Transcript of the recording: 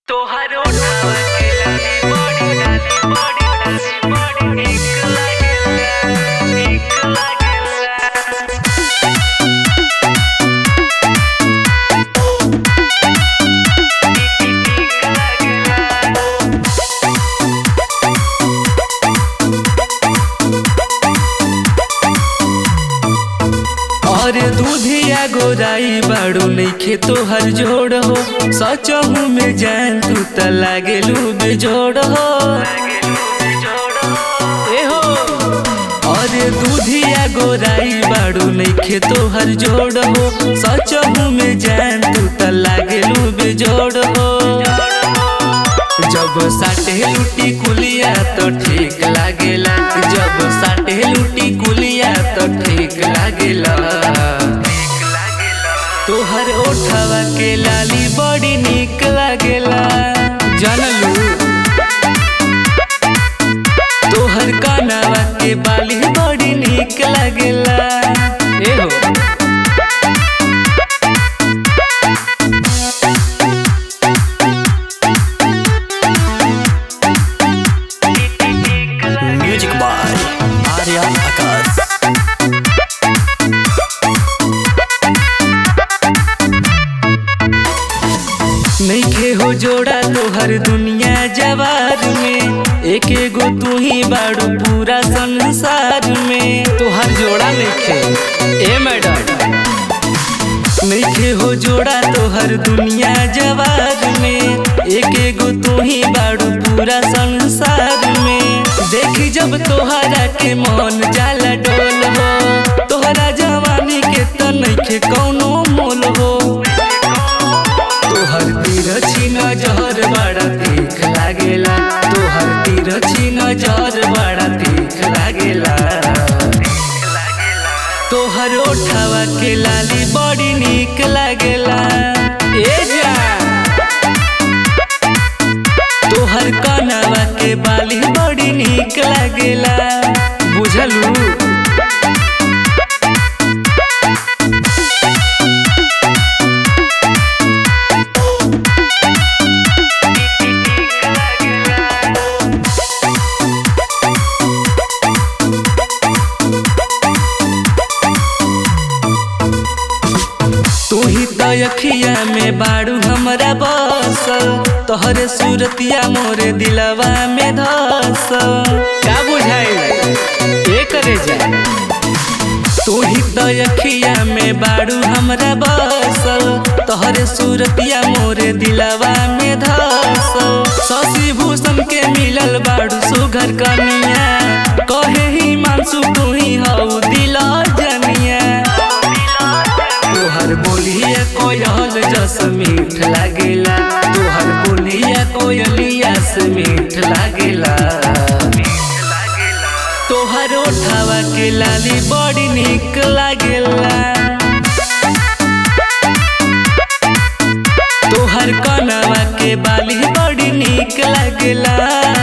तोहर ओठवा के लाली बड़ी लाली बड़ी लाली बड़ी नीक लागेला नीक लागेला नीक लागेला और दूधिया गोराई बाड़ू नइखे तोहर जोड़ हो सचहू में जान तू त लागेलू बेजोड़ हो ए हो और दूधिया गोराई बाड़ू नइखे तोहर जोड़ हो सचहू में जान तू त लागेलू बेजोड़ हो जब साटे लुटी कुलिया तो ठीक लागेला जब साटे लुटी कुलिया तो ठीक लागेला तोहर ओठवा के लाली बड़ी निक लागेला जानलू तोहर कानवा के बाली बड़ी निक लागेला ए हो म्यूजिक बाय आर्या आकाश नइखे हो जोड़ा तोहर दुनिया जवार में एक एगो तू ही बाड़ू पूरा संसार में तोहर जोड़ा नइखे ए मैडम नइखे हो जोड़ा तोहर दुनिया जवार में एक एगो तू ही बाड़ू पूरा संसार में देखी जब तोहरा के मन जाला डोल हो तोहरा जवानी के त नइखे कौनो मोल हो तोहर तिरछी नजर बड़ा तीख लागेला तोहर तिरछी नजर बड़ा तीख लागेला तोहर ओठवा के लाली बड़ी निक लागेला ए जा तोहर कनवा के बाली बड़ी निक लागेला बुझलू तू ही तो अखिया में बाड़ू हमरा बसल तोहरे सूरतिया मोरे दिलवा में धसल का बुझाई ए करे जा तू ही तो अखिया में बाड़ू हमरा बसल तोहरे सूरतिया मोरे दिलवा में धसल शशि भूषण के मिलल बाड़ू सुघर कनिया कहे ही मानसू तू ही हऊ दिल जनिया तोहर बोलिया कोयल जस मीठ लागेला तोहर बोलिया कोयलिया से मीठ लागेला तोहर ओठवा के लाली बड़ी निक लागेला तोहर कनवा के बाली बड़ी निक लागेला